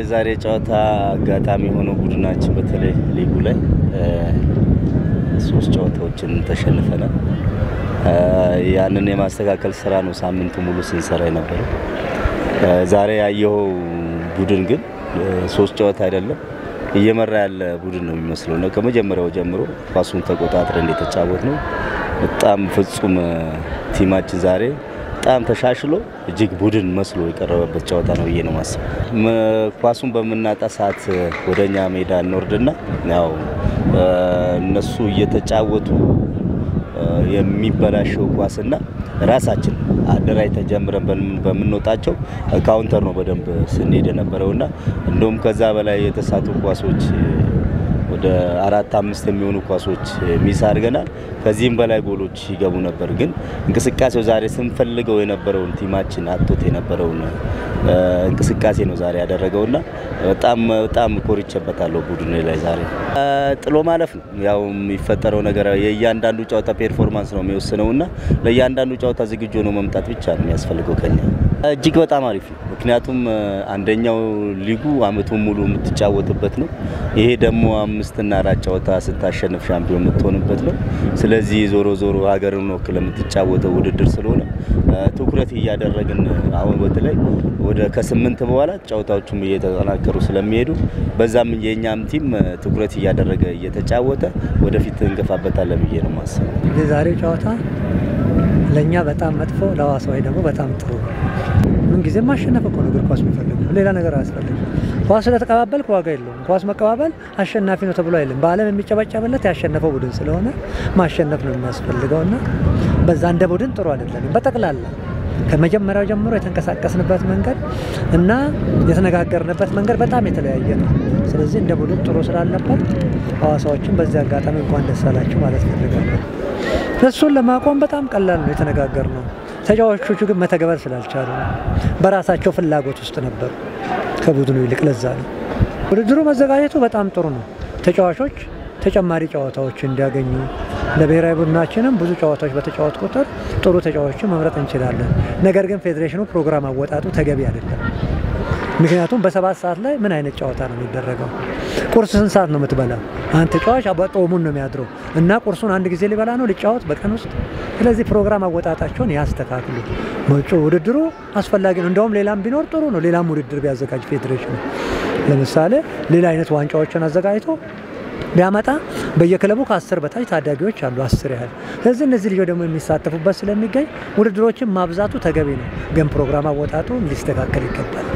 የዛሬ ጨዋታ አጋጣሚ የሆነው ቡድናችን በተለይ ሊጉ ላይ ሶስት ጨዋታዎችን ተሸንፈናል። ያንን የማስተካከል ስራ ነው ሳምንቱ ሙሉ ስንሰራ የነበረው። ዛሬ ያየኸው ቡድን ግን ሶስት ጨዋታ አይደለም እየመራ ያለ ቡድን ነው የሚመስለው እና ከመጀመሪያው ጀምሮ ኳሱን ተቆጣጥረን እንደተጫወት ነው። በጣም ፍጹም ቲማችን ዛሬ በጣም ተሻሽሎ እጅግ ቡድን መስሎ የቀረበበት ጨዋታ ነው ብዬ ነው ማስበው። ኳሱን በምናጣ ሰዓት ወደኛ ሜዳ እንወርድና ያው እነሱ እየተጫወቱ የሚበላሸው ኳስና ራሳችን አደራጅተን ጀምረን በምንወጣቸው ካውንተር ነው በደንብ ስንሄድ የነበረውና እንደውም ከዛ በላይ የተሳቱ ኳሶች ወደ አራት አምስት የሚሆኑ ኳሶች ሚስ አድርገናል። ከዚህም በላይ ጎሎች ይገቡ ነበር። ግን እንቅስቃሴው ዛሬ ስንፈልገው የነበረውን ቲማችን አጥቶት የነበረውን እንቅስቃሴ ነው ዛሬ ያደረገውና በጣም በጣም ኮርቼበታለሁ ቡድን ላይ ዛሬ። ጥሎ ማለፍ ነው ያው የሚፈጠረው ነገር የእያንዳንዱ ጨዋታ ፔርፎርማንስ ነው የሚወስነውና ለእያንዳንዱ ጨዋታ ዝግጁ ነው መምጣት ብቻ ነው የሚያስፈልገው ከኛ። እጅግ በጣም አሪፍ ነው። ምክንያቱም አንደኛው ሊጉ አመቱን ሙሉ የምትጫወትበት ነው። ይሄ ደግሞ አምስትና አራት ጨዋታ ስታሸንፍ ሻምፒዮን የምትሆንበት ነው። ስለዚህ ዞሮ ዞሮ ሀገርን ወክለ የምትጫወተው ውድድር ስለሆነ ትኩረት እያደረግን አሁን በተለይ ወደ ከስምንት በኋላ ጨዋታዎቹም እየተጠናከሩ ስለሚሄዱ በዛም የእኛም ቲም ትኩረት እያደረገ እየተጫወተ ወደፊት እንገፋበታለን ብዬ ነው ማስበው። የዛሬው ጨዋታ ለእኛ በጣም መጥፎ፣ ለሐዋሳዊ ደግሞ በጣም ጥሩ ነው። ምን ጊዜም ማሸነፍ እኮ ነው እግር ኳስ የሚፈልገው፣ ሌላ ነገር አያስፈልግም። ኳስ ስለተቀባበልክ ዋጋ የለውም። ኳስ መቀባበል አሸናፊ ነው ተብሎ አይልም። በዓለም የሚጨበጨብለት ያሸነፈው ቡድን ስለሆነ ማሸነፍ ነው የሚያስፈልገው እና በዛ እንደ ቡድን ጥሩ አይደለንም። በጠቅላላ ከመጀመሪያው ጀምሮ የተንቀሳቀስንበት መንገድ እና የተነጋገርንበት መንገድ በጣም የተለያየ ነው። ስለዚህ እንደ ቡድን ጥሩ ስላለበት ሐዋሳዎችን በዚህ አጋጣሚ እንኳን ደስ አላችሁ ማለት ፈልጋለሁ። እሱን ለማቆም በጣም ቀላል ነው የተነጋገር ነው። ተጫዋቾቹ ግን መተግበር ስላልቻሉ ነው። በራሳቸው ፍላጎት ውስጥ ነበሩ ከቡድኑ ይልቅ። ለዛ ነው ውድድሩ መዘጋጀቱ በጣም ጥሩ ነው። ተጫዋቾች ተጨማሪ ጨዋታዎች እንዲያገኙ ለብሔራዊ ቡድናችንም ብዙ ጨዋታዎች በተጫወት ቁጥር ጥሩ ተጫዋቾችን መምረጥ እንችላለን። ነገር ግን ፌዴሬሽኑ ፕሮግራም አወጣጡ ተገቢ አይደለም። ምክንያቱም በሰባት ሰዓት ላይ ምን አይነት ጨዋታ ነው የሚደረገው? ቁርስ ስንት ሰዓት ነው የምትበላው? አንድ ተጫዋች በጦሙን ነው የሚያድረው እና ቁርሱን አንድ ጊዜ ሊበላ ነው ሊጫወት በቀን ውስጥ። ስለዚህ ፕሮግራም አወጣጣቸውን ያስተካክሉ። መጪ ውድድሩ አስፈላጊ ነው። እንደውም ሌላም ቢኖር ጥሩ ነው። ሌላም ውድድር ቢያዘጋጅ ፌዴሬሽኑ ለምሳሌ ሌላ አይነት ዋንጫዎችን አዘጋጅቶ ቢያመጣ በየክለቡ ከአስር በታች ታዳጊዎች አሉ፣ አስር ያህል። ስለዚህ እነዚህ ልጆች ደግሞ የሚሳተፉበት ስለሚገኝ ውድድሮችን ማብዛቱ ተገቢ ነው፣ ግን ፕሮግራም አወጣጡ ሊስተካከል ይገባል።